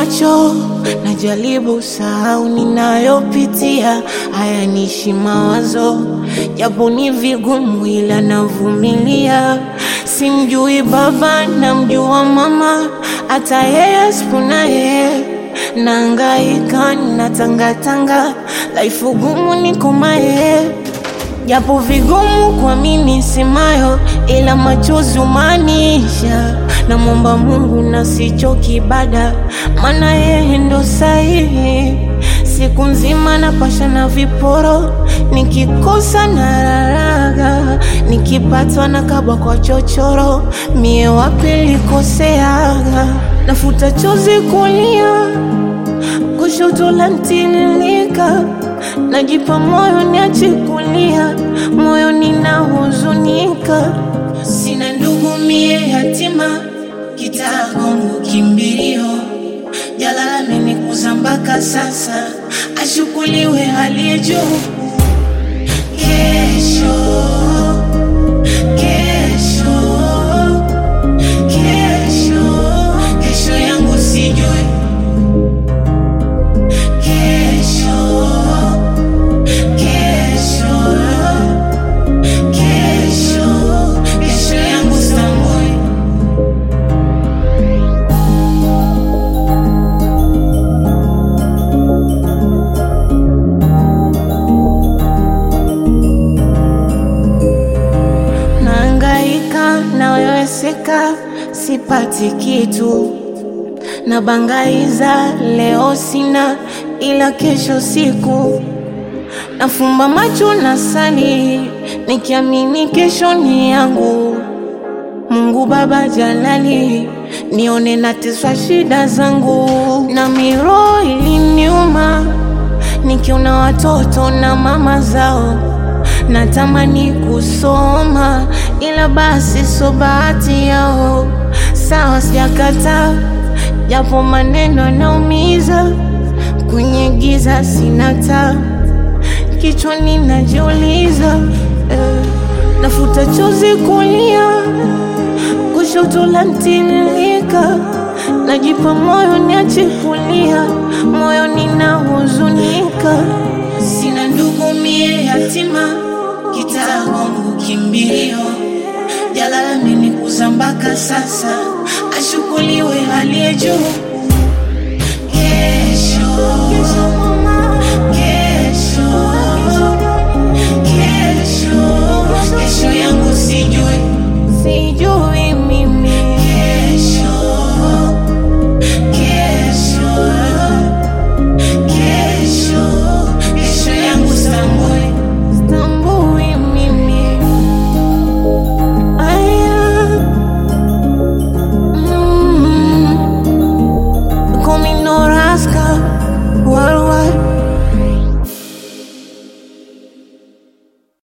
macho, najaribu sahau ninayopitia, haya nishi mawazo, japo ni vigumu, ila navumilia. Simjui baba, namjua mama, hata yeye sipona yeye Naangaika, natangatanga, life gumu niko maye japo vigumu kwa mimi simayo, ila machozi umaanisha. Namwomba Mungu na sichoki ibada, maana yeye ndo sahihi. Siku nzima napasha na viporo, nikikosa na raraga, nikipatwa na kabwa kwa chochoro, mie wapi likoseaga, nafuta chozi kulia kushoto la ntililika, najipa moyo niache kulia, moyo ninahuzunika, sina ndugu mie yatima, kitaa Kongo kimbilio, jalala amenikuza mpaka sasa, ashukuliwe aliye juu. Kesho, kesho, kesho, kesho yangu sijui Kesho, kesho, kesho, kesho yangu sitambui. Naangaika, naweweseka, sipati kitu nabangaiza leo sina, ila kesho siku nafumba macho na sali, nikiamini kesho ni yangu. Mungu Baba Jalali, nione nateswa shida zangu, na miro iliniuma nikiona watoto na mama zao natamani kusoma, ila basi so bahati yao. Sawa, sijakata japo maneno yanaumiza, kwenye giza sina taa, kichwani najiuliza eh, nafuta chozi kulia, kushoto la ntililika, najipa moyo niache kulia, moyo ninahuzunika, sina ndugu mie yatima, kitaa Kongo kimbilio, jalala amenikuza mpaka sasa, ashukuliwe aliye juu. Kesho,